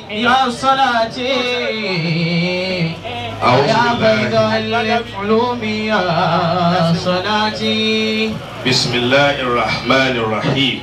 يا صلاتي أعوذ يا بيض بالله العلوم يا صلاتي بسم الله الرحمن الرحيم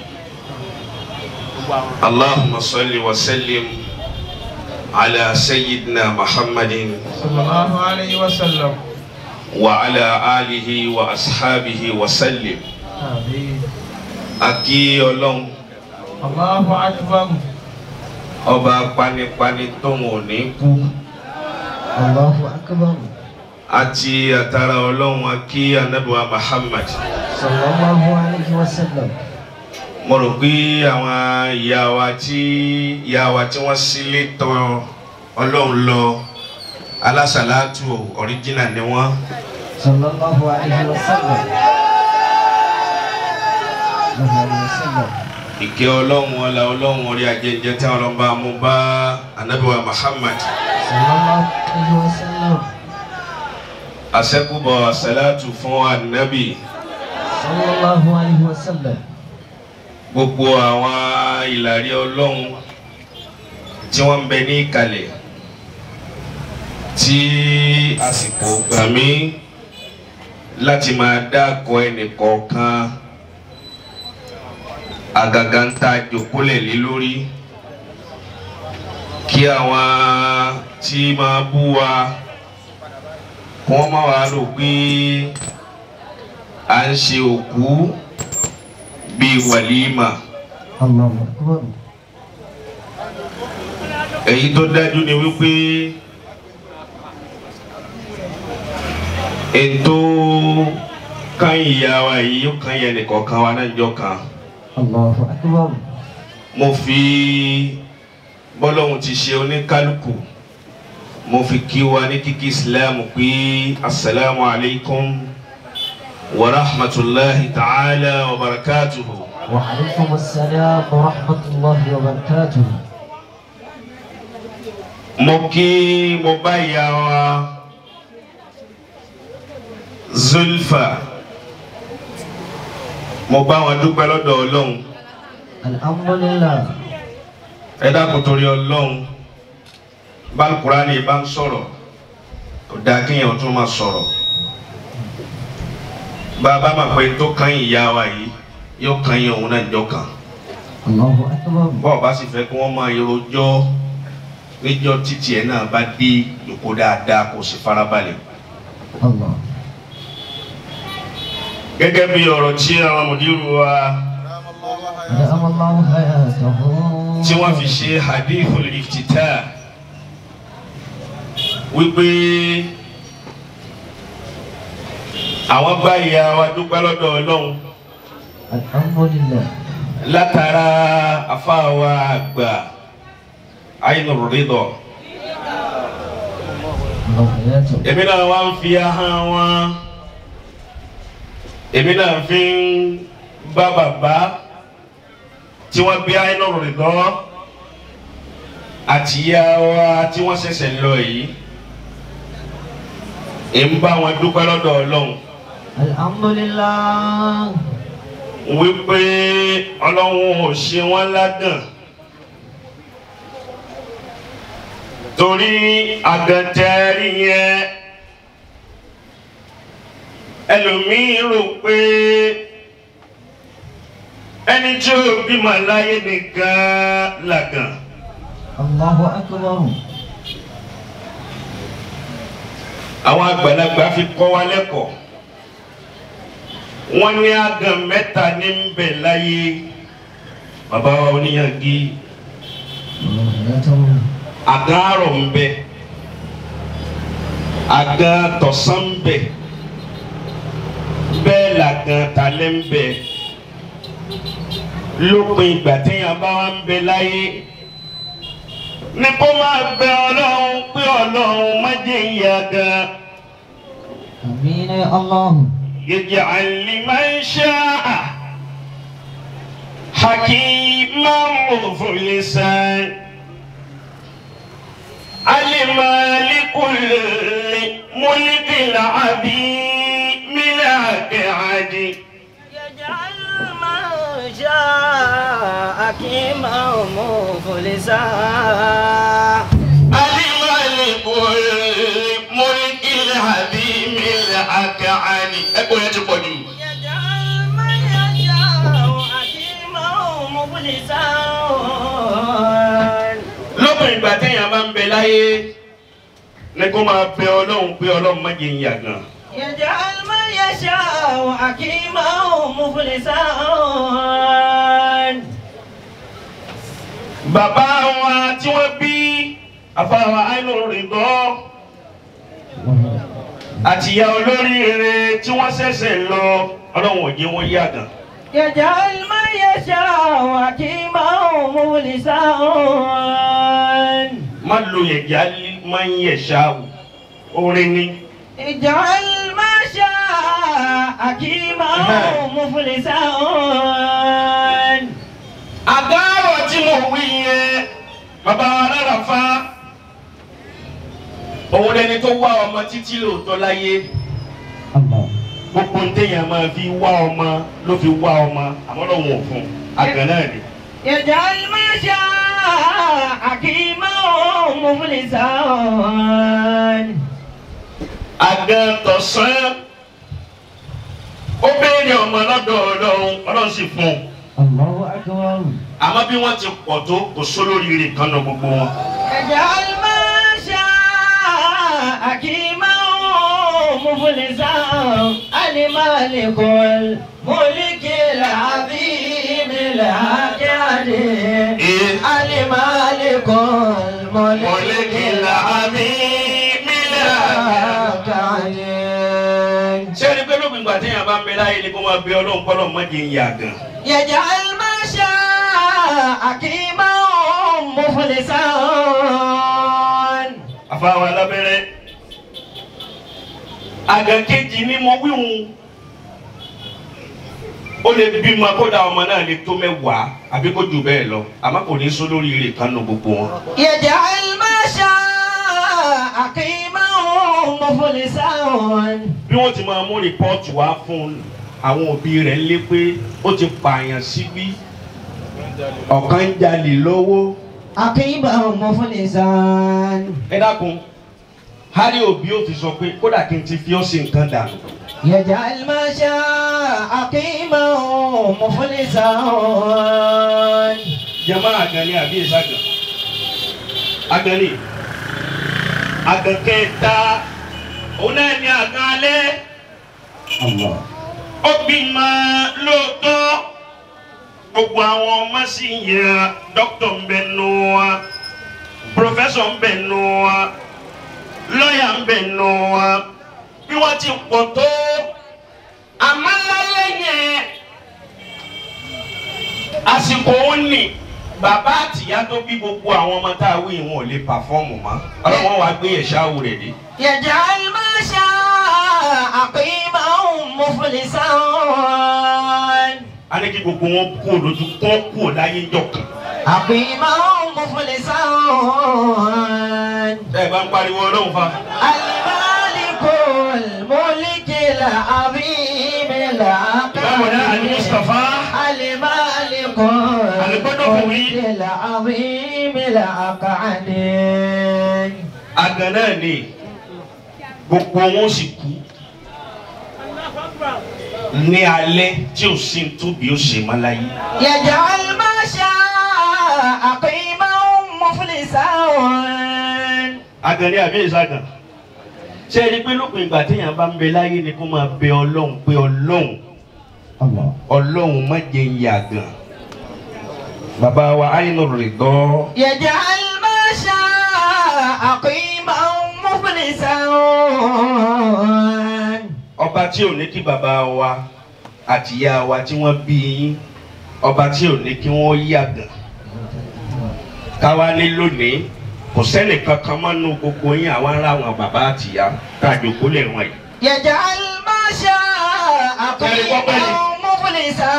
اللهم صل وسلم على سيدنا محمد صلى الله عليه وسلم وعلى آله وأصحابه وسلم آمين akí ọlọ́run الله أكبر ọba panipani tóun ò ní kú الله أكبر àti àtàrà ọlọ́run akí anabiwa Muhammad صلى الله عليه وسلم mo rò pé àwọn ìyá wa tí ìyá wa tí wọ́n sílé tọ̀ ọlọ́run lọ alásàlátù ọ̀ríjìnà ni wọ́n صلى الله عليه وسلم الله عليه وسلم ìkẹ́ ọlọ́run ọlá ọlọ́run orí ajẹ́jẹ́ tí ọlọ́run bá mú bá anabiwa Muhammad صلى الله عليه وسلم àṣẹ́kùbọ̀ àṣàlátù fún anabi صلى الله عليه وسلم gbogbo àwọn ìlàrí ọlọ́run tí wọ́n ń bẹ ní ìkàlẹ̀ tí àsìkò gbà mí láti máa dákọ̀ ẹnìkọ̀ọ̀kan àgàgà ń ta jòkólẹ̀ lé lórí kí àwọn tí máa bú wa kí wọ́n má wàá rò pé à ń ṣe òkú bíi wàlímà الله أكبر èyí tó dájú ni wípé ètò kan ìyá wa yìí yóò kan yẹn nìkọ̀ọ̀kan wa náà jọ kan الله أكبر mo fi bọ́lọ́hún ti ṣe oníkálukú mo fi kí wa ní kíkí ìsìlámù pé asalaamu alaykum wa rahmatulahi ta'ala wa barakatuhu. وعليكم السلام ورحمة الله وبركاته mo kí mo bá ìyá wa zulfa mo bá wọn dúpẹ́ lọ́dọ̀ ọlọ́run الحمد لله ẹ dákun torí ọlọ́run bálùkùránì bá ń sọ̀rọ̀ kò dáa kéèyàn tún máa sọ̀rọ̀ bàbá máa pé tó kàn ìyá wa yìí yóò kàn yín òun náà jọ kàn الله أكبر bọ́ọ̀ bá sì fẹ́ kí wọ́n máa rojọ́ níjọ́ títí ẹ̀ náà bá dé ìkó dáadáa kó sì farabalẹ̀. الله gẹ́gẹ́ bí ọ̀rọ̀ tí àwọn mùdírù wa أدام الله حياته tí wọ́n fi ṣe hadithul iftitah wípé àwọn bá ìyá wa dúpẹ́ lọ́dọ̀ ọlọ́run الحمد لله látara afáwa àgbà Ainur Ridha الله حياته èmi náà wá ń fi ahọ́n wọn èmi náà fi ń bá bàbá tí wọ́n bí Ainur Ridha àti ìyá wa tí wọ́n ṣẹ̀ṣẹ̀ lọ yìí ẹ̀ ń bá wọn dúpẹ́ lọ́dọ̀ ọlọ́run الحمد لله wípé ọlọ́run ò ṣe wọ́n ládàn torí àgàntẹ́rì yẹn ẹlòmíín rò pé ẹni tí ó bímọ láyé nìkan làgàn الله أكبر àwọn àgbàlagbà fi kọ́ wa lẹ́kọ̀ọ́ wọ́n ní àgàn mẹ́ta ní ń bẹ láyé bàbá wa oníyànjú الله حياته àgàn àrọ̀ ń bẹ àgàn tọ̀sán ń bẹ bẹ́ẹ̀ làgàn talẹ́ ń bẹ lópin ìgbà téèyàn bá wà ń bẹ láyé ní kó máa bẹ ọlọ́run pé ọlọ́run má jẹ́ ìyá gan. آمين يا الله يجعل لمن شاء حكيما مفلسا علم لكل ملك العظيم لا كعدي يجعل من شاء حكيما مفلسا lópin ìgbà téèyàn bá ń bẹ láyé ní kó máa bẹ ọlọ́run pé ọlọ́run má jẹ́ ń yàgàn. يجعل من يشاء حكيما مفلسا bàbá wa tí wọ́n bí àfàwà àìlò rìndọ́ àtìyá olóríire tí wọ́n ṣẹ̀ṣẹ̀ lọ ọlọ́run ò jẹ́ wọ́n yàgàn. يجعل من يشاء حكيما مفلسا má lo ẹ̀já máa ń yẹ̀ ṣáà orin ni. اجعل ما شاء حكيما مفلسا àdáwọ̀ tí mo wí yẹn bàbá alára fa òun lẹni tó wá ọmọ títí lóòótọ́ láyé gbogbo ntẹ̀yàn máa fi wá ọmọ ló fi wá ọmọ àmọ́ lọ́wọ́ fún àgàn náà ni. يجعل ما شاء حكيما مفلسا àgàn tọ̀sán ó béèrè ọmọ lọ́dọ̀ ọlọ́run ọlọ́run sì fún un الله أكبر àmọ́ bí wọ́n ti pọ̀ tó kò sólóríire kan náà gbogbo wọn. اجعل ما شاء حكيما مفلسا المالك الملك العظيم العقاد المالك الملك العظيم العقاد ṣé ẹni pé lópin ìgbà téèyàn bá ń bẹ láyé ni kó máa bẹ ọlọ́run kọ́ lọ́run má jẹ́ ń yà gan. يجعل ما شاء حكيما مفلسا àfàwọn alábẹ́rẹ́ àgàn kejì ni mo wíhun ó lè bímọ kódà ọmọ náà lè tó mẹ́wàá àbí kó jù bẹ́ẹ̀ lọ àmọ́ kò ní sọ lórí ire kan nù gbogbo wọn. يجعل ما شاء حكيما مفلسا bí wọ́n ti máa mú rìpọ́ọ̀tù wá fún àwọn òbí rẹ̀ lé pé ó ti pààyàn síbí ọ̀kan ń jalè lọ́wọ́ حكيما مفلسا ẹ dákun hárí òbí ó fi sọ pé kódà kí n ti fi ọ́ sí nǹkan dànù. يجعل ما شاء حكيما مفلسا jama agani àbí ìsàgàn agani agàn kẹta òun náà ní agàn alẹ́ الله ó bímọ lóòótọ́ gbogbo àwọn ọmọ sì ń yẹra dókítà ń bẹ nù wa pòfẹ́sọ̀ ń bẹ nù wa lọ́ọ̀yà ń bẹ nù wa bí wọ́n ti pọ̀ tó àmọ́ lálẹ́ yẹn àsìkò ó nì bàbá àtìyá tó bí gbogbo àwọn ọmọ tá a wí wọn ò lè pàfọ́ọ̀mù mọ́ ọlọ́wọ́n wàá gbé ẹ̀ṣá wù rẹ̀ dé. يجعل ما شاء حكيما مفلسا a ní kí gbogbo wọn kú lójú kọ́ kú láyé jọ̀kan. حكيما مفلسا ẹ bá ń pariwo ọlọ́run fa. المالك الملك العظيم ìbáwọ̀dá àní العقل Mustapha المالك Al-Qadri. الملك العظيم العقل àgàn náà ni gbogbo wọn sì kú ní alẹ́ tí ò sí tóbi ó ṣe má láyé. يجعل ما شاء قيما مفلسا àgàn ni àbí ìsàgàn. ṣé ẹni pé lópin ìgbà téèyàn bá ń bẹ láyé ni kó máa bẹ ọlọ́run pé ọlọ́run الله ọlọ́run má jẹ́ ń yàgàn. bàbá wa àyìnbó rè gbọ́. يجعل ما شاء قيما مفلسا ọba tí ò ní kí bàbá wa àti ìyá wa tí wọ́n bí yín ọba tí ò ní kí wọ́n yàgàn káwa ní lónìí kò sẹ́nì kankan mọ́ nínú gbogbo yín àwọn ará àwọn bàbá àti ìyá tá a jòkó lè wọ̀n yìí. يجعل ما شاء قيما مفلسا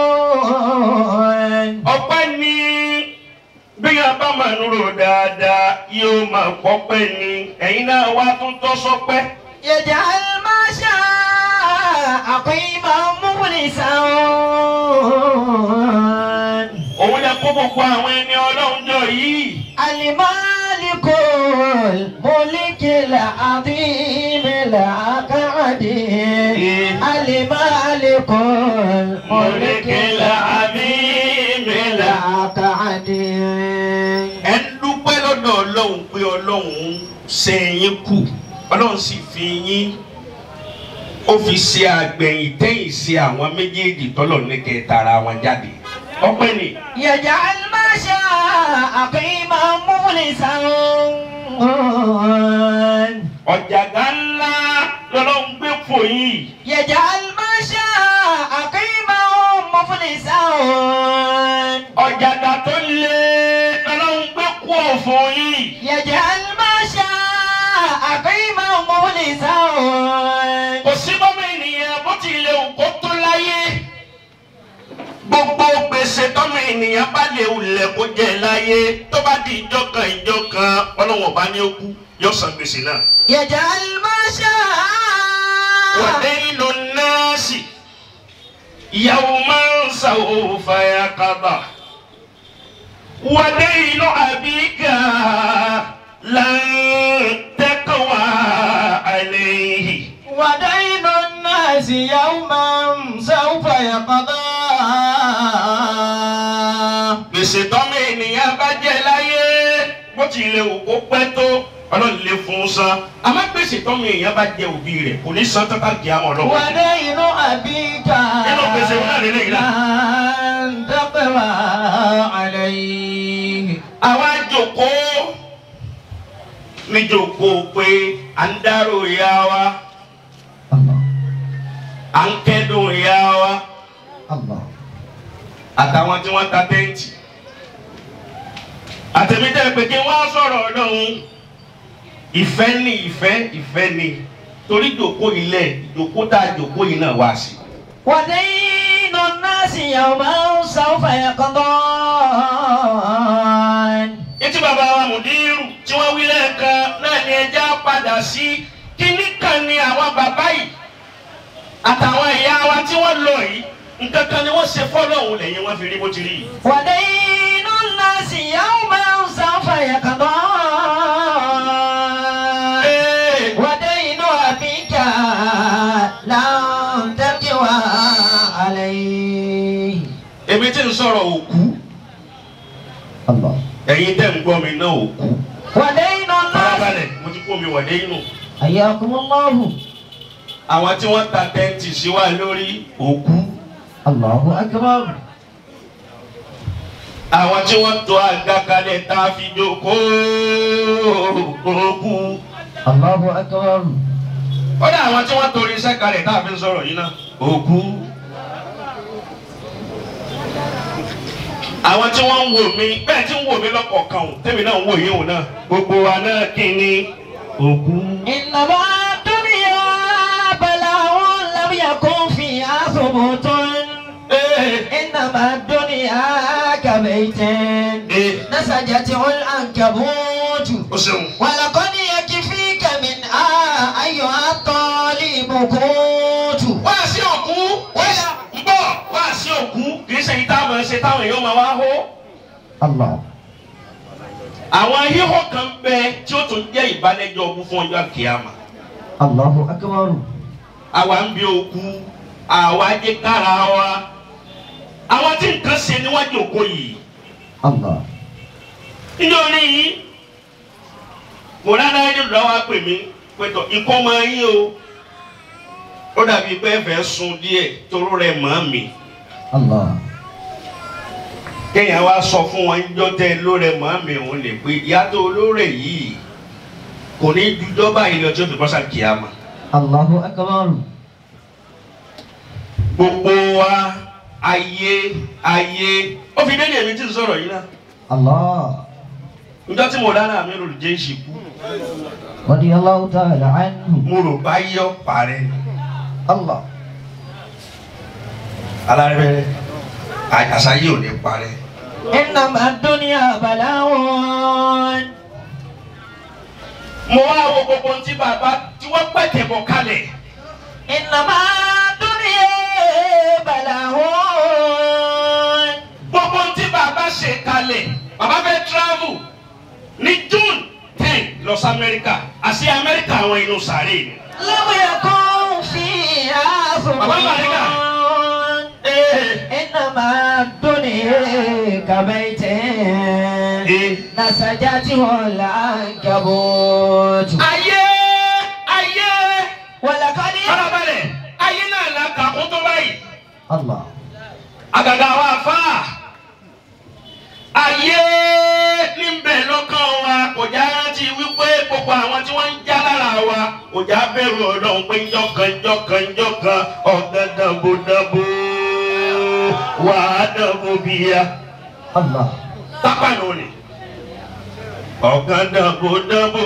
ọpẹ́ ní bí a bá máa ń rò dáadáa yóò máa pọ́pẹ́ ní ẹ̀yin náà wá tún tọ́ sọ́pẹ́. يجعل ما شاء قيما مفلسا òun lè kó gbogbo àwọn ẹni ọlọ́run jọ yìí. المالك الملك العظيم العقاد المالك الملك العظيم العقاد ẹ ń dúpẹ́ lọ́dọ̀ pé ọlọ́run ṣe yín kù ọlọ́run sì fi yín ó fi ṣe àgbẹ̀yìn tẹ́yìn sí àwọn méjèèjì tọ́lọ̀ ní kẹta ara wọn jáde ọpẹ́ ni يجعل ما شاء قيما مفلسا ọ̀jàgá ńlá lọ́lọ́run gbé fò yìí يجعل ما شاء قيما مفلسا ọ̀jàgá tó lé lọ́lọ́run gbé kú ọ̀fọ̀ yìí يجعل ما شاء قيما مفلسا kò sí bọ́mọ ènìyàn bó ti lè wù kó tó láyé gbogbo gbèsè tọ́mọ ènìyàn bá lè wulẹ̀ kó jẹ láyé tó bá di ìjọ kan ìjọ kan ọlọ́wọ́n bá ní ó kú yóò san gbèsè náà. يجعل ما شاء ودين الناس يوما سوف يقضى ودين أبيك لن تقوى عليه ودين الناس يوما سوف يقضى gbèsè tọ́mọ ènìyàn bá jẹ láyé bó ti lè wù kó pẹ́ tó ọlọ́run lè fún un san àmọ́ gbèsè tọ́mọ èèyàn bá jẹ òbí rẹ̀ kò ní san tọ́ka kí á mọ̀ lọ́wọ́. ودين أبيك Inú gbèsè wọn náà lélẹ́yìí náà. لن تقوى عليه àwa jókòó ní jókòó pé à ń dárò ìyá wa الله à ń kẹ́dùn ìyá wa الله àtàwọn tí wọ́n ta tẹ́ǹtì àtẹ̀mítẹ́ pé kí wọ́n sọ̀rọ̀ ọlọ́run ìfẹ́ ni ìfẹ́ ìfẹ́ ni torí jókòó ilẹ̀ ìjókòó tá a jókòó yìí náà wá sí. ودين الناس يوما سوف يقضى etí bàbá wa mùdírù tí wọ́n wí lẹ́ẹ̀kan náà ni ẹja padà sí kíní kan ni àwọn bàbá yìí àtàwọn ìyá wa tí wọ́n lọ yìí nǹkan kan ni wọ́n ṣe fọ́lọ́hún lẹ́yìn wọ́n fi rí bó ti rí yìí. ودين الناس يوما سوف يقضى Ee, ودين أبيك لن تقوى عليه èmi tí ń sọ̀rọ̀ òkú الله ẹ̀yin tẹ́ ń gbọ́ mi náà òkú ودين الناس farabalẹ̀ mo ti kó mi wọ̀dé inú. حياكم الله àwọn tí wọ́n ta tẹ́ǹtì sí wa lórí òkú الله أكبر àwọn tí wọ́n tò àga kalẹ̀ tá a fi jókòó òkú. الله أكبر kódà àwọn tí wọ́n torí iṣẹ́ kalẹ̀ tá a fi ń sọ̀rọ̀ yìí náà òkú. àwọn tí wọ́n ń wò mí bẹ́ẹ̀ tí ń wò mí lọ́kọ̀ọ̀kan o tẹ́mi náà ń wò yín o náà gbogbo wa náà kí ni òkú. إنما الدنيا بلاء لم يكن فيها ثبوت Ee, إنما الدنيا كبيت ee, نسجته العنكبوت o ṣeun. ولقد يكفيك من آه أيها الطالب كوت wá sí òkú ń bọ̀ wá sí òkú kì í ṣe yìí táwọn ṣe táwọn èèyàn máa wá hó. الله àwọn híhó kan bẹ tí ó tún jẹ́ ìbálẹ́jọ́ ọkú fún ọjọ́ àkíyàmà. الله أكبر àwa ń bí òkú àwa jẹ́ kára wa. àwọn tí nǹkan ṣe ni wọ́n jòkó yìí. الله nítorí yìí kò rárá ẹni lọ́wọ́ pè mí pẹ̀tọ̀ ikọ́ máa yín o. ó dàbí pé ẹ fẹ́ sun díẹ̀ toró rẹ̀ mọ́ mi. الله kéèyàn wá sọ fún wọn jọ tẹ lóore màmí òun lè pé ìyàtọ̀ olóore yìí kò ní dúdọ́ báyìí lọ tí ó fi bọ́sà kíámà. الله أكبر gbogbo wa ayé ayé ó fi délé èmi tí ń sọ̀rọ̀ yìí náà. الله njọ́ tí mo dáná mi rò jẹ́ ìṣìkú رضي الله تعالى عنه mo rò bá yọ parẹ́ ni. الله alárẹ̀ àṣà yìí ò ní parẹ́. إنما الدنيا بلاء mo wá wo gbogbo ohun tí bàbá tí wọ́n pẹ̀tẹ̀ bọ̀ kalẹ̀. إنما الدنيا بلاء gbogbo ohun tí bàbá ṣe kalẹ̀ bàbá fẹ́ travel ní june ten lọ sí amẹ́ríkà àti amẹ́ríkà àwọn inú sàárè ni. لم يكن فيها Bàbá Màríkà. ثبوت إنما الدنيا كبيت ee. نسجته العنكبوت ayé ayé ولقد farabalẹ̀ ayé náà la kà kó tó báyìí. الله àgàgà wa fa ayé níbẹ̀ lọ́kàn wa kò já rántí wípé gbogbo àwọn tí wọ́n ń já lára wa kò já bẹ̀rù ọlọ́run pé njọ́kan njọ́kan njọ́kan ọ̀gá dàbòdàbò wà á dàbò bíyà الله tápà lónìí ọ̀gá dàbòdàbò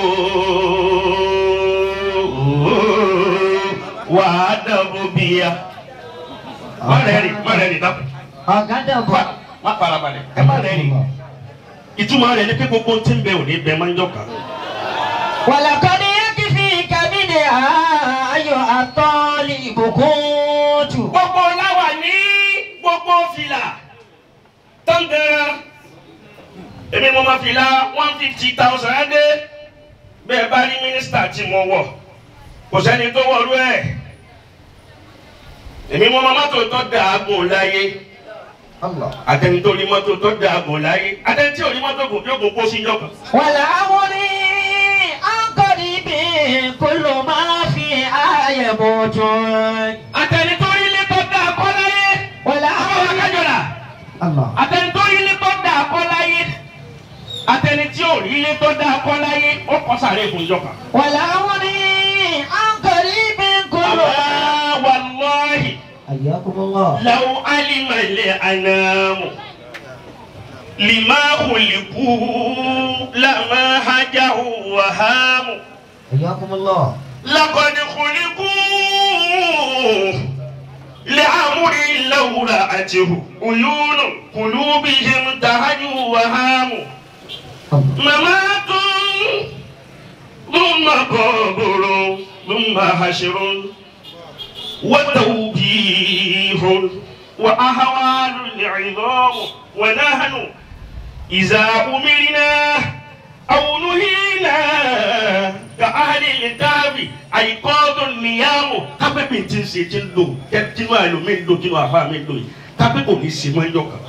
wà á dàbò bíyà má rẹ́rìn má rẹ́rìn dákun أغضب má má farabalẹ̀ ẹ má rẹ́rìn ìtumọ̀ rẹ̀ ni pé gbogbo tí ń bẹ òní bẹ máa ń jọ kàn. ولقد يكفيك منها أيها الطالب كنت gbogbo láwà ní gbogbo fìlà tọ́ngẹ̀rẹ̀ èmi mo ma fìlà one fifty thousand dé bẹ́ẹ̀ bá rí mínísítà tí mo wọ̀ kò sẹ́ni tó wọ̀lú ẹ̀ èmi mo ma mọ́tò tó dàgùn láyé الله àtẹni tó rí mọ́tò tó dàgùn láyé àtẹni tí ò rí mọ́tò gùn yóò gùn kó sí yọkàn. والأمر عن قريب كل ما في آية موت àtẹni tó rí ilé tó dà kọ́ láyé àwọn والأمر akájọ́lá. الله àtẹni tó rí ilé tó dà kọ́ láyé àtẹni tí ò rí ilé tó dà kọ́ láyé ó kọ́ sàré fún ìjọba. والأمر عن قريب كل àmọ́ ما wàlláhi حياكم الله làwọn alimẹ̀lẹ̀ ànàmù lima khuliqu lama hajahu wahamu حياكم الله laqad khuliqu li'amri lawla atihu uyunu qulubihim tahaju wahamu. ممات ثم قبر ثم حشر وتوبيح وأهوال العظام ونحن إذا أمرنا أو نهينا كأهل الكتاب أيقاظ النيام kápẹ́ mi ti ń ṣe ti ń lò tínú àlùmí ń lò tínú àfa mi ń lò yìí kápẹ́ kò ní í ṣe mọ́ ẹjọ́ kan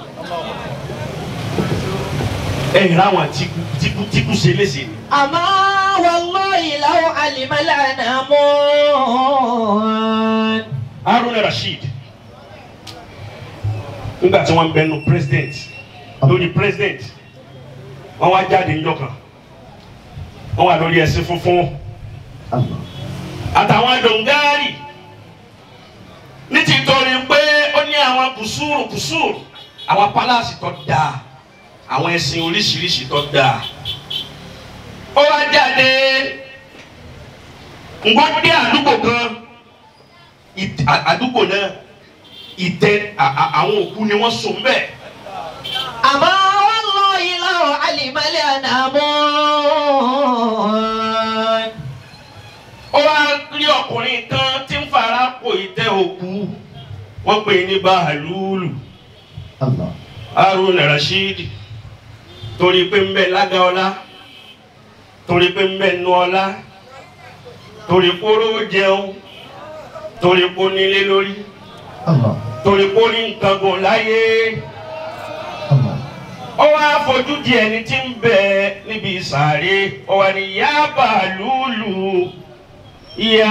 ẹ̀yìn ráwọn tíkú tíkú tíkú ṣe léṣe ni. أما والله لو علم الأنام Haruna Rasheed nígbà tí wọ́n ń bẹnu president lórí president wọ́n wá jáde níjọ́ kan wọ́n wà lórí ẹṣin funfun الله àtàwọn dòǹgárì ní ti torí pé ó ní àwọn kùsùrù kùsùrù àwọn pálásì tó dáa àwọn ẹṣin oríṣiríṣi tó dáa ó wá jáde ngbọ́n dé àdúgbò kan ìt- à- àdúgbò náà ìtẹ́ à- à- àwọn òkú ni wọ́n sùn bẹ́ẹ̀ أما والله لو علم الأنام ó wá rí ọkùnrin kan tí ń fara kó ìtẹ́ òkú wọ́n pè é ní bàálùlù. الله haruna rasheed torí pé ń bẹ lága ọlá torí pé ń bẹ nu ọlá torí pé ó jẹun torí pé ó nílé lórí الله torí pé ó ní nǹkan gùn láyé الله ó wá fojú di ẹni tí ń bẹ níbi ìsàrè ó wá ní yá bàálùlù yá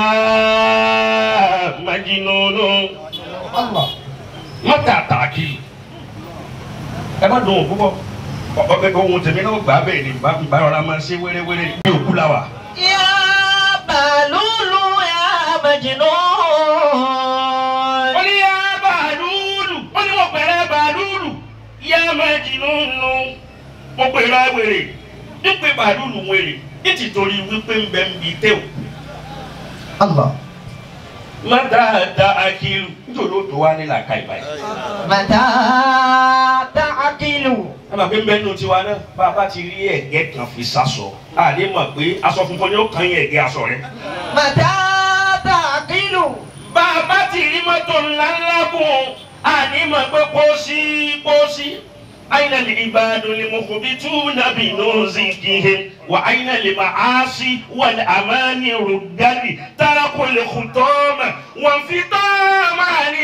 májínúnú الله mọ́tà tààkì ẹ má dùn òkú bọ̀ ọ̀pẹ̀ ohun tèmi náà gbà bẹ́ẹ̀ ni bá bá rọra máa ṣe wéréwéré ní òkú la wà. يا بلول يا مجنون wọ́n ní yá bàálùlù wọ́n ní wọ́n pẹ̀lẹ́ bàálùlù yá máa jìnnà nù mo pè lọ wèrè nípe bàálùlù wèrè ní ti torí wípé ń bẹ ń bi tẹ́ o. الله má dáadáa akíru nítorí ó tó wá ní làákà ìbáyìí. متى تعقل ẹ máa pé ń bẹ nínú tiwa náà bá a bá ti rí ẹ̀gẹ́ kan fi sásọ àdé mọ̀ pé aṣọ funfun ni ó kàn yín ẹ̀gẹ́ aṣọ rẹ̀. متى تعقل bá a bá ti rí mọ́tò ńlá ńlá kún àní mọ̀ pé kó sí kó sí. أين العباد المخبتون بنوزكهم وأين المعاصي والأماني الرجال تركوا الخطام وانفطام عن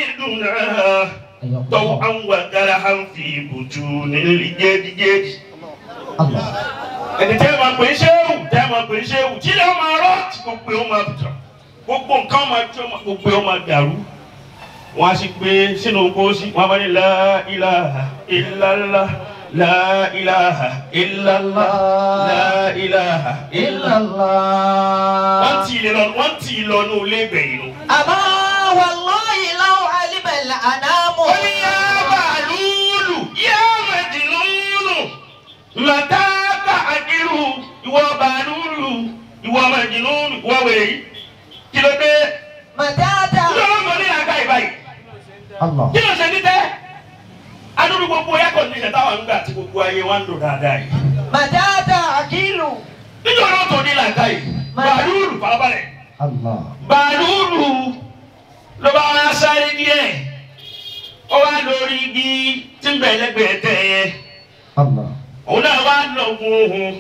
الدنيا طوعا وكرها في بطون الجدجد Allah. ẹni tẹ́ ẹ máa pè é ṣéwù tẹ́ ẹ máa pè é ṣéwù tí ilẹ̀ máa rọ́ tí gbogbo ẹ̀ ó máa tàn gbogbo nǹkan máa tí gbogbo ẹ̀ ó máa dàrú wọ́n á sì gbé sínú pósí wọ́n á bá ní la ilaha illallah la ilaha illallah la ilaha illallah. wọ́n Illallah. ti ilé lọ wọ́n ti lọ ní ilé ìgbẹ̀yìn nù. أما والله لو علم الأنام ó ní yá bàálùlù yá mẹjìnnúnù màtáàkà àdìrú ìwọ bàálùlù ìwọ mẹjìnnúnù ìwọ wèrè yìí kí ló dé متى kí ló lọ́mọ ní àga ìbáyìí Allah. kí ló ṣe ní tẹ́ adúlù gbogbo air condition táwọn ń gbà tí gbogbo ayé wa ń lò dáadáa yìí متى تعقل níjọ́ náà tó ní làǹkà yìí bàálùlù farabalẹ̀ Allah. bàálùlù ló bá wá sáré díẹ̀ ó wá lórí igi tí ń bẹ̀ lẹ́gbẹ̀ẹ́ tẹ̀ yẹn. Allah. òun náà wá lọ gun ohun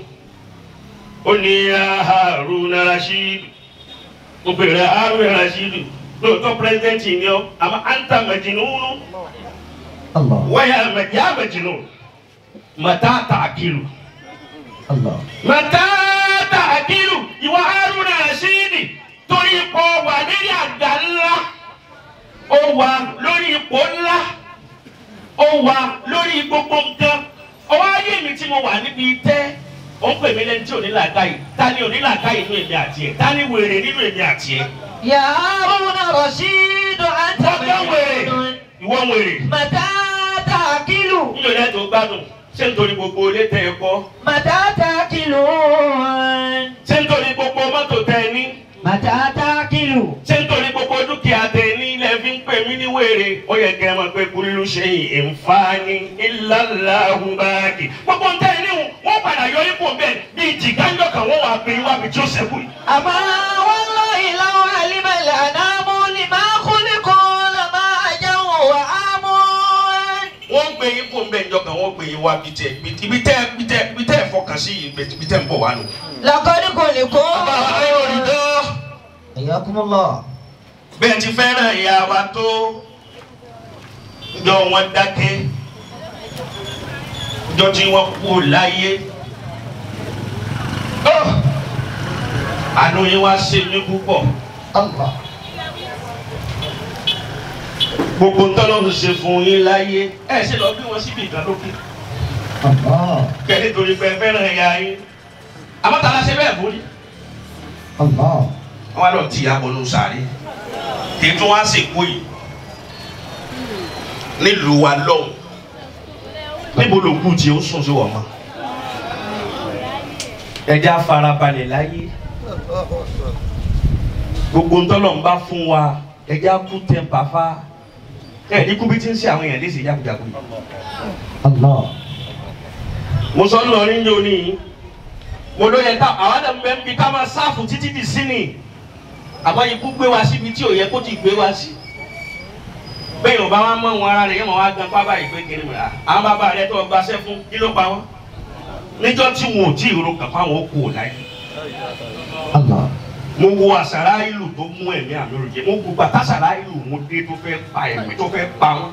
ó ní Haruna Rasheed mo bèrè Haruna Rasheed lóòótọ́ pírẹsidẹ́ntì ni ọ́ àmọ́ anta majnun Allah. wáyà yà majnun màtá tààkìlù Allah. màtá tààkìlù ìwà Haruna Rasheed torí ipò wà lórí àga ńlá ó wà lórí ipò ńlá ó wà lórí gbogbo nǹkan ọwọ́ ayé mi tí mo wà níbi tẹ́ ó ń pè mí lẹ́ni tí ò ní làákàyè ta ni ò ní làákàyè nínú èmi àti ẹ̀ ta ni wèrè nínú èmi àti ẹ̀. يا هارون رشيد أنت ọjọ́ wèrè مجنون ìwọ wèrè متى تعقل níjọ́ ní ẹ̀tọ́ gbádùn ṣé nítorí gbogbo ilé tẹ ẹ kọ́ متى تعقلون ṣé nítorí gbogbo mọ́tò tẹ ẹ ní متى تعقل ṣé nítorí gbogbo dúkìá tẹ ẹ ní ilẹ̀ fi ń pè mí ní wèrè ó yẹ kẹ́ ẹ máa pé kullu shay'in ìfani illallahu baqi gbogbo ń tẹ́ ẹ níhùn wọ́n padà yọ ipò bẹ́ẹ̀ bíi jìgáńjọ́ kan wọ́n wà pé wá bí tí ó ṣẹ́kù yìí. أما والله لو علم الأنام لما خلقوا لما أجوا وآمون wọ́n gbé yín kó ń bẹ̀ ǹjọ́ kan wọ́n gbé yín wá bí tẹ́ ibi tẹ́ ibi tẹ́ ibi tẹ́ fọkàn sí yìí ibi tẹ́ ń bọ̀ wá nù. لقد خلقوا bàbá àwọn ayé òrìdán حياكم الله. bẹ́ẹ̀ ti fẹ́ràn ìyá wa tó ǹjọ́ wọn dákẹ́ ǹjọ́ tí wọ́n kú láyé. Ọ́! àánú yín wá ṣe mí púpọ̀ Allah. gbogbo ntọ́lọ́ ń ṣe fún yín láyé ẹ̀ ṣe lọ bí wọ́n síbi ìgbà lókè Allah. kẹ́ nítorí pé ẹ fẹ́ràn ìyá yín àmọ́tàlá ṣe bẹ́ẹ̀ fún yín. Allah. wọn lọ ti abọnú sáré tètè wọn á sì kú yìí nílùú wa lọ́hùn níbo ló kú tí ó sùn sí wọn mọ́ ẹja farabalẹ̀ láyé gbogbo ntọ́lọ̀ ń bá fún wa ẹja kú tẹ̀ ń pàfà ẹ̀ ní kúbi tí ń ṣe àwọn èèyàn léṣe jákujáku yìí Allah. mo sọ lọ ní njó ní mo ló yẹ ká àwọn àdàmú bẹ́ẹ̀ ń bi ká máa sáfù títí di sí ni àmọ́ ikú gbé wa síbi tí ò yẹ kó ti gbé wa sí bẹ́ẹ̀ yóò bá wa mọ̀ wọn ara rẹ̀ yẹn mọ̀ wá gan pápá ìpè kiri mi rà àwọn bàbá rẹ̀ tó gbaṣẹ́ fún kí ló pa wọ́n níjọ́ tí wọn ò tí ì ro kàfá wọn kú ò láyé Allah. mo wo àṣàrà ìlú tó mú ẹ̀mí àmì òròjẹ mo wo bàtà àṣàrà ìlú mo dé tó fẹ́ pa ẹ̀mí tó fẹ́ pa wọ́n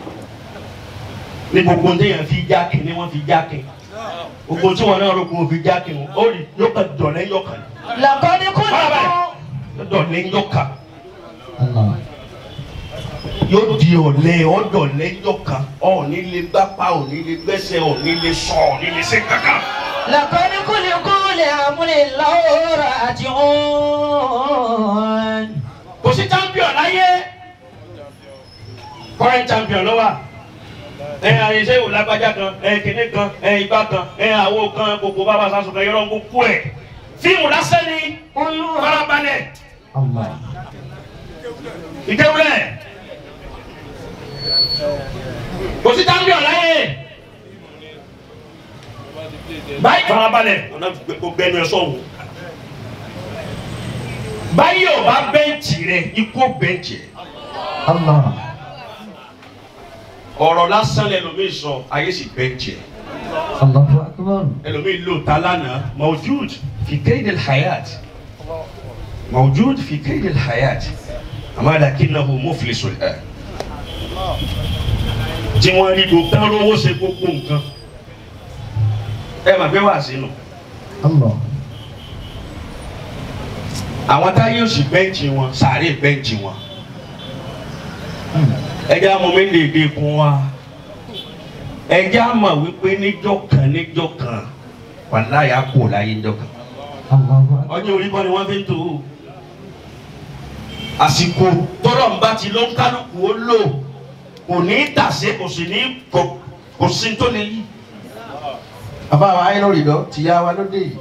ní gbogbo ní yẹn fi jákin ní wọ́n fi jákin gbogbo tí wọn náà rò kó fi jákin wọn ó rí yóò kàn dọ̀lẹ́ yọkàn لقد خلقوا dọ̀lẹ́ yọkàn Allah. yóò di ọ̀lẹ́ ọ̀dọ̀lẹ́ yọkàn ọ̀ọ́ni lè gbápá ọ̀ọ́ni lè gbẹ́sẹ̀ ọ̀ọ́ni lè sọ ọ̀ọ́ni lè ṣe kankan. لقد خلقوا لأمر الله راجعون kò sí champion láyé current champion ló wà ẹ àyẹsẹ ìwò lágbájá kan ẹ kìnní kan ẹ igbá kan ẹ àwo kan gbogbo bàbá sásùn kan yọrọ gbogbo ẹ fíìmù lásán ni farabalẹ̀ Allah. ìkéwulẹ̀ kò sí champion láyé báyìí farabalẹ̀ ọ̀nà gbẹnu ẹ sọ̀wọ́ báyìí ò bá bẹ́ǹchì rẹ ikú bẹ́ǹchì rẹ. Allah. ọ̀rọ̀ lásán lẹ́lòmíì sọ ayé sì bẹ́ǹchì ẹ̀ Allahu akbar. ẹlòmíì lò ta lánàá mawjud fi kayd al-hayat mawjud fi kayd al-hayat àmọ́ lakinnahu muflisul ẹ̀ tí wọ́n rí gbogbo tán lówó ṣe gbogbo nǹkan ẹ mà gbé wá sínú Allah. àwọn táyé òsì bẹ́ǹchì wọn sàárè bẹ́ǹchì wọn ẹjẹ́ àmọ́ méjèèjì kún wa ẹjẹ́ àmọ́ wípé níjọ́ kan níjọ́ kan wàláyà kò láyé níjọ́ kan Allahu akbar. ọjọ́ orí bọ́ ni wọ́n fi ń tó o àsìkò tọ́rọ̀ ń bá ti ló ń kálukú ó lò kò ní í tàsé kò sì ní í- kò kò sí tó lè yí. bàbá wa ayé lórí lọ ti yá wa lóde yìí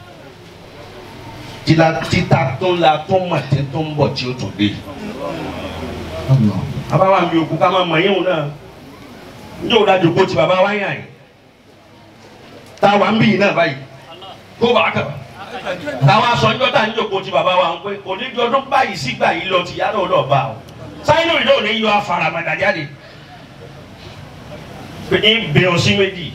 títa títa tó ń la tó mọ̀ tí tó ń bọ̀ tí ó tó dé yìí. Allah. bàbá wa mi òkú ká máa mọ̀ yín òun náà njẹ́ òun dájú kó ti bàbá wa yàn yín tá a wà ń bì yín náà báyìí kó bàá kà táwa sọ ọjọ́ tá à ń jòkó ti bàbá wa ń pé onídìí ọdún báyìí sígbà yìí lọ tìyá náà lọ bá o sáyẹnù ìdá òní yọ afáramàdà jáde pé ní bẹ̀rù sí méjì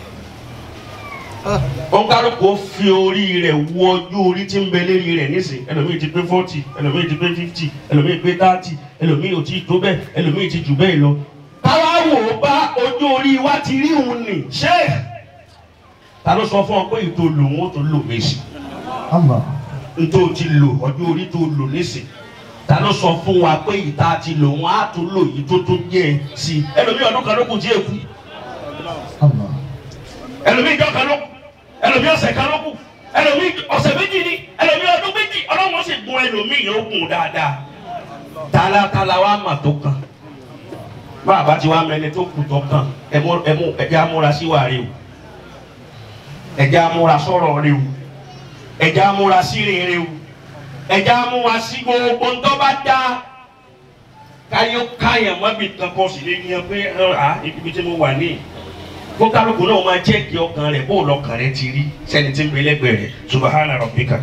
ònkálùkù fi orí rẹ̀ wọ ojú orí tí ń bẹ lérí rẹ̀ nísìn ẹlòmíì ti pé forty ẹlòmíì ti pé fifty ẹlòmíì pé thirty ẹlòmíì ò tí tó bẹ́ẹ̀ ẹlòmíì ti jù bẹ́ẹ̀ lọ. táwa wò ó bá ojú orí wa ti rí òun nì ṣé ta ló sọ fún ọ pé ètò lòun ó tó lò méjì Allah. ntó ti lò ọjọ́ orí tó lò nísìn ta ló sọ fún wa pé ìta ti lò wọn á tún lò yìí tó tó jẹ́ sí i ẹlòmíì ọdún kan ló kù tí èkú Allah. ẹlòmíì ìjọ kan ló kù ẹlòmíì ọ̀sẹ̀ kan ló kù ẹlòmíì ọ̀sẹ̀ méjì ni ẹlòmíì ọdún méjì ọlọ́run sì gun ẹlòmíì yóò gùn dáadáa talatala wa mà tó kàn bàbá tí wàá mẹni tó kù tó kàn ẹmú ẹmú ẹjẹ amúra sí wà rè o ẹjẹ amúra sọ̀rọ̀ rè o ẹjẹ amúra sí rere o ẹjẹ amúra sí gbogbo ntọ́ bá dá káyọ̀ káyọ̀ mọ́bì kankan sì lè yan pé ẹ̀ ibi tí mo wà níyì kó kálukú náà máa jẹ́ kí ọkàn rẹ̀ bó lọ́kàn rẹ̀ ti rí sẹ́ni tí ń bẹ lẹ́gbẹ̀ẹ́ rẹ̀ subahana rabbika.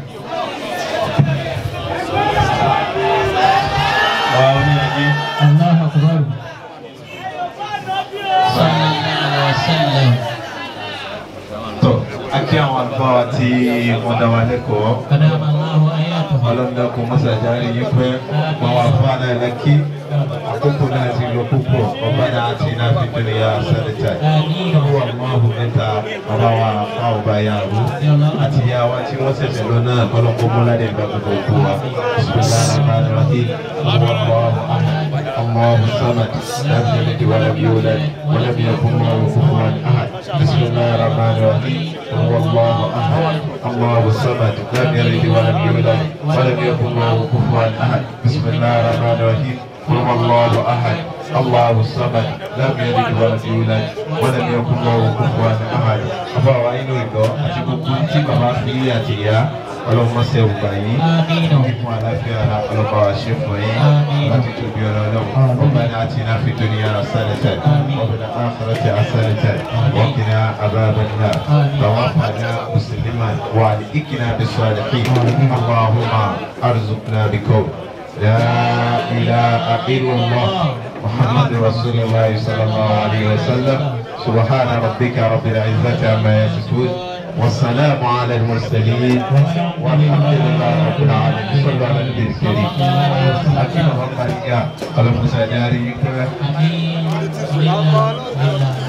Allahu akbar. tọ akí àwọn àlùfáà wa tí wọn dá wa lẹ́kọ̀ọ́ Kadama Allahu ayatuhu. ọlọ́dúnkún mọ́sàjáre yìí pẹ́ wọn wà fún àná ẹlẹ́kí àkókò náà ti lọ púpọ̀ ọba náà ti náà fi tó ya sẹ́lẹ̀tà Àmín. ìwọ àmọ́hù mẹ́ta bàbá wa fún ọba yàrá àti ìyá wa tí wọ́n ṣẹ̀ṣẹ̀ lọ náà kọ́lọ́kọ́ mọ́ládé ìgbà gbogbo òkú wa bisimilahi rahman rahim allahu ahad allahu samad lam yalid walam yulad walam yakun lahu kufuwan ahad bisimilahi rahman rahim allahu ahad allahu samad lam yalid walam yulad walam yakun lahu kufuwan ahad bisimilahi rahman rahim هو الله أحد الله الصمد لم يلد ولم يولد ولم يكن له كفوا أحد أبا وعين ìlọ àti gbogbo tí bàbá fi ilé àti ìyá ọlọ́mọ ṣe ògbà yín Àmín. fún àlàáfíà ara ọlọ́mọ wa ṣe fún yín Àmín. láti tóbi ọlọ́run ربنا آتنا في الدنيا حسنة وفي الآخرة حسنة وقنا عذاب النار توفنا مسلما وألحقنا بالصالحين اللهم ارزقنا بقول لا إله إلا الله محمد رسول الله صلى الله عليه وسلم سبحان ربك رب العزة عما يصفون والسلام على المرسلين والحمد لله رب العالمين صلوا على النبي الكريم أكيد الله قال يا قال موسى جاري Amin.